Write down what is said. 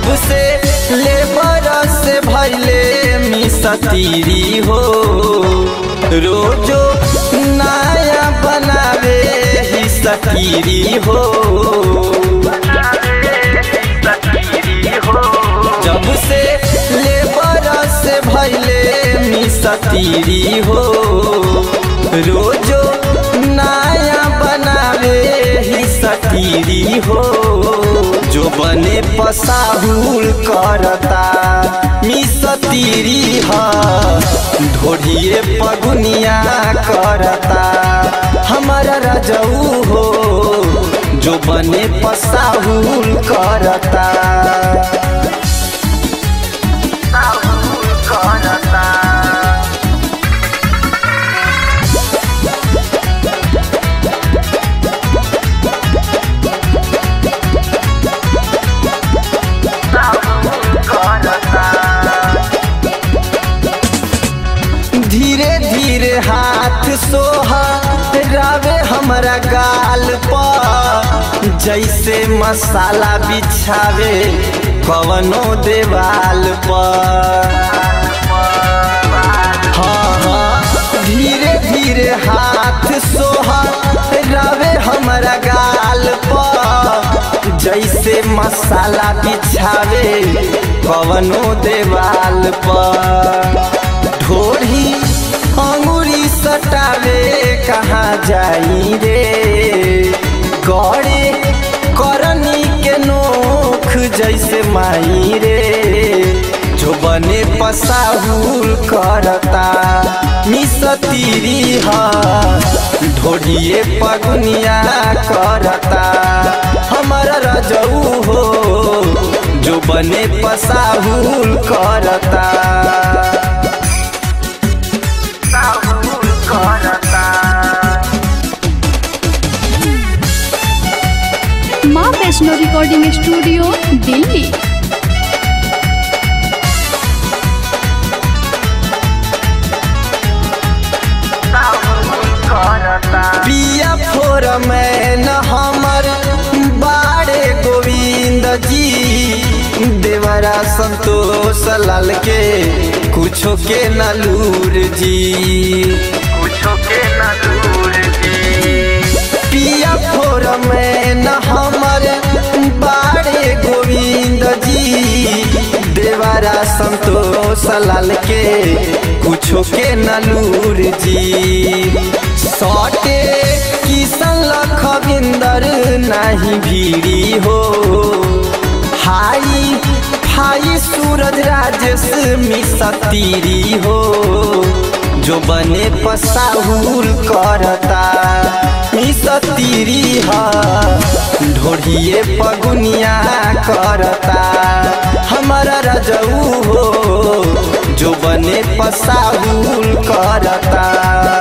जब से लेबर से भैले मिसतीरी हो रोजो नया बनावे ही सकीरी हो जब से लेबर से भैले मिसतीरी हो रोजो नया बनावे ही सकीरी हो जो बने पसाहुल करता मिसतीरी ह ढोढ़िए पगुनिया करता हमारा रजऊ हो जो बने पसाहुल करता धीरे धीरे हाथ सोहा रावे हमारा गाल पर जैसे मसाला बिछावे कवनो देवाल पर हाँ हाँ धीरे धीरे हाथ सोहा रावे हमारा गाल पर जैसे मसाला बिछावे कवनो देवाल पर ढोढ़ी अंगुरी सटावे कहाँ जाई रे गड़े करनी के नोख जैसे माई रे जो बने पसाहुल करता मिसतीरी ह ढोढ़िए पगुनिया करता हमारा रजऊ हो जो बने पसाहुल करता माँ वैष्णो रिकॉर्डिंग स्टूडियो दिल्ली पिया फोर में न हमर बाड़े गोविंद जी देवरा संतोष लाल के कुछो के नलूर जी कुछो के नलूर जी पिया फोर में न हमर बाड़े गोविंद जी देवरा संतोष लाल के कुछो के नलूर जी सौटे किसन लखविंदर नहीं भीड़ी हो हाई हाई सूरज राजेश मिसतीरी हो जो बने पसाहुल करता मिसतीरी ह ढोढ़िए पगुनिया करता हमारा रजऊ हो जो बने पसाहुल करता